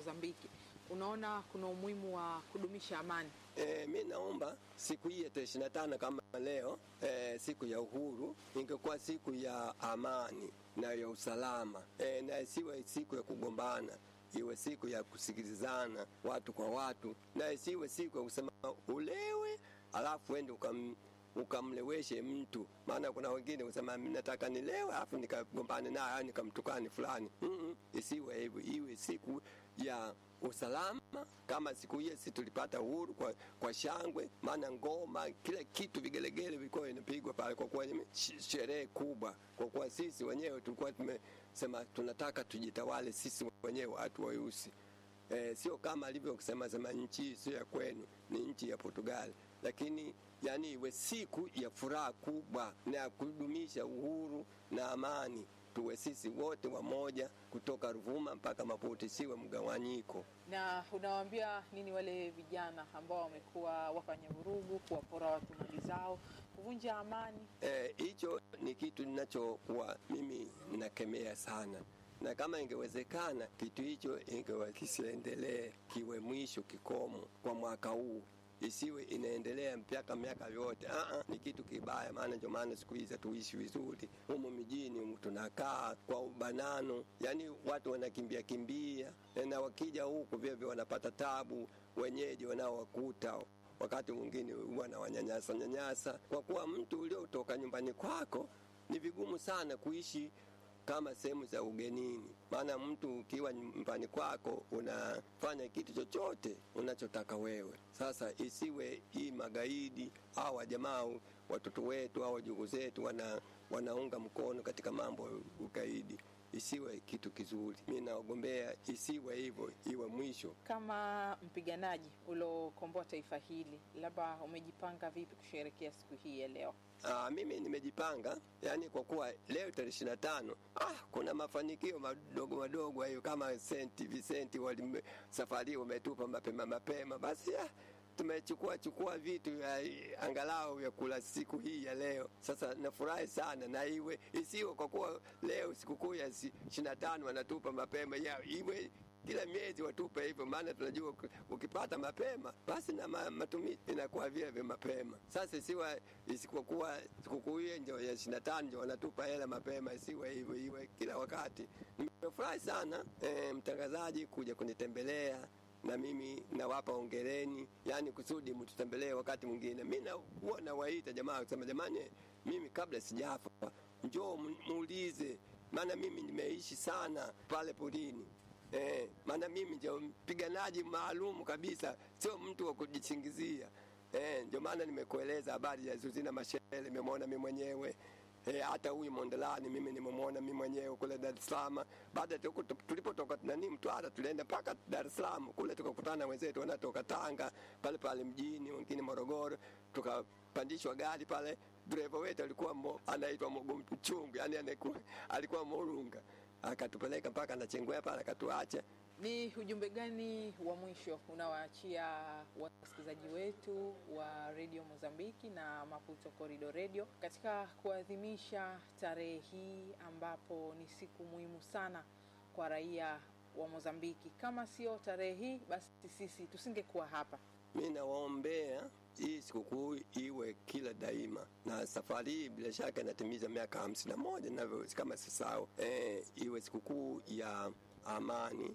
Mozambiki, unaona kuna umuhimu wa kudumisha amani? E, mi naomba siku hii ya tarehe ishirini na tano kama leo e, siku ya uhuru ingekuwa siku ya amani na ya usalama e, na isiwe siku ya kugombana, iwe siku ya kusikilizana watu kwa watu, na isiwe siku ya kusema ulewe alafu ende ukam ukamleweshe mtu. Maana kuna wengine kusema nataka nilewe alafu nikagombane naye au nikamtukani fulani. mm -mm, isiwe hivyo, iwe siku ya usalama kama siku hiyo si tulipata uhuru kwa, kwa shangwe, maana ngoma, kila kitu, vigelegele vilikuwa inapigwa pale, kwa kuwa ni sherehe kubwa, kwa kuwa sisi wenyewe tulikuwa tumesema tunataka tujitawale sisi wenyewe watu weusi. E, sio kama alivyosema sema nchi sio ya kwenu, ni nchi ya Portugali, lakini yani iwe siku ya furaha kubwa na ya kudumisha uhuru na amani tuwe sisi wote wamoja kutoka Ruvuma mpaka Maputo, siwe mgawanyiko. Na unawaambia nini wale vijana ambao wamekuwa wafanya vurugu, kuwapora watu mali zao, kuvunja amani? Hicho e, ni kitu ninachokuwa mimi nakemea sana, na kama ingewezekana kitu hicho ingewa kisiendelee, kiwe mwisho kikomo kwa mwaka huu isiwe inaendelea mpaka miaka yote. Aa, ni kitu kibaya, maana ndio maana siku hizi tuishi vizuri humu mijini humu, tunakaa kwa ubanano, yani watu wanakimbia kimbia, na wakija huku vyevyo wanapata tabu wenyeji wanaowakuta wakati mwingine wanawanyanyasa nyanyasa, kwa kuwa mtu uliotoka nyumbani kwako ni vigumu sana kuishi kama sehemu za ugenini. Maana mtu ukiwa nyumbani kwako unafanya kitu chochote unachotaka wewe. Sasa isiwe hii magaidi au wajamaa watoto wetu au wajukuu zetu wana, wanaunga mkono katika mambo ya ugaidi isiwe kitu kizuri. Mi naogombea isiwe hivyo, iwe mwisho. Kama mpiganaji uliokomboa taifa hili, labda umejipanga vipi kusherehekea siku hii ya leo? Aa, mimi nimejipanga yani, kwa kuwa leo tarehe ishirini na tano ah, kuna mafanikio madogo madogo hayo kama Senti Vicenti wali safari wametupa mapema mapema, basi ah, tumechukua chukua vitu ya angalau vya kula siku hii ya leo. Sasa nafurahi sana, na iwe isiwe kwa kuwa leo sikukuu ya ishirini na tano wanatupa mapema ya iwe kila miezi watupe hivyo, maana tunajua ukipata mapema basi na matumizi inakuwa vile vya mapema. Sasa isiwe isikokuwa sikukuu hiyo ndio ya ishirini na tano ndio wanatupa hela mapema, isiwe hivyo, iwe kila wakati. Nimefurahi sana e, mtangazaji kuja kunitembelea na mimi nawapa ongereni, yani kusudi mtutembelee wakati mwingine. Mi huwa nawaita jamaa kusema, jamani, mimi kabla sijafa njoo muulize, maana mimi nimeishi sana pale porini. Eh, maana mimi ndio mpiganaji maalum kabisa, sio mtu wa kujisingizia. Eh, ndio maana nimekueleza habari ya Zuzina Mashele, nimemwona mimi mwenyewe. Eh, hata huyu Mondelani mimi nimemwona mimi mwenyewe kule Dar es Salaam. Baada tulipotoka nani Mtwara, tulienda mpaka Dar es Salaam kule, tukakutana na wenzetu wanatoka Tanga pale pale mjini, wengine Morogoro, tukapandishwa gari pale. Dereva wetu alikuwa mo, anaitwa Mogo Mchungu, yani alikuwa Morunga akatupeleka mpaka Nachengwea pale akatuacha. Ni ujumbe gani wa mwisho unawaachia wasikilizaji wetu wa redio Mozambiki na Maputo Corridor Radio katika kuadhimisha tarehe hii ambapo ni siku muhimu sana kwa raia wa Mozambiki? Kama sio tarehe hii, basi sisi tusingekuwa hapa. Mi nawaombea hii sikukuu iwe kila daima, na safari hii bila shaka inatimiza miaka hamsini na moja navyo kama sisao. E, iwe sikukuu ya amani,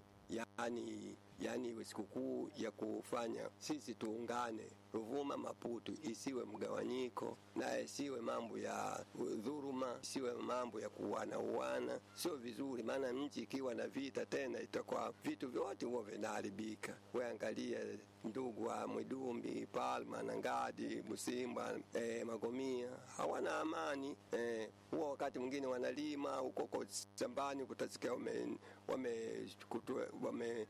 yani yani iwe sikukuu ya kufanya sisi tuungane Ruvuma Maputo, isiwe mgawanyiko na isiwe mambo ya dhuruma, isiwe mambo ya kuuana uana, sio vizuri. Maana nchi ikiwa na vita tena itakuwa vitu vyote huwa vinaharibika. Weangalia ndugu wa Mwidumbi, Palma na Ngadi, Busimba, eh, Magomia hawana amani eh, huwa wakati mwingine wanalima huko shambani, kutasikia wame wamekutwa wame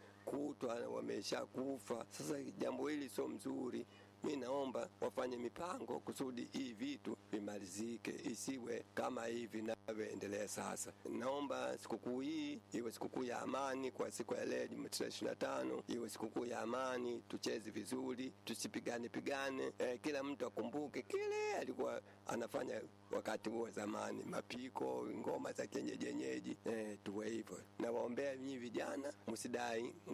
wamesha kufa. Sasa jambo hili sio mzuri. Mi naomba wafanye mipango kusudi hii vitu vimalizike, isiwe kama hivi vinavyoendelea sasa. Naomba sikukuu hii iwe sikukuu ya amani kwa siku ya leo Jumatatu ishirini na tano, iwe sikukuu ya amani, tucheze vizuri, tusipigane pigane. Eh, kila mtu akumbuke kile alikuwa anafanya wakati huo zamani, mapiko, ngoma za kienyeji yenyeji. Eh, tuwe hivyo. Nawaombea nyinyi vijana, msidai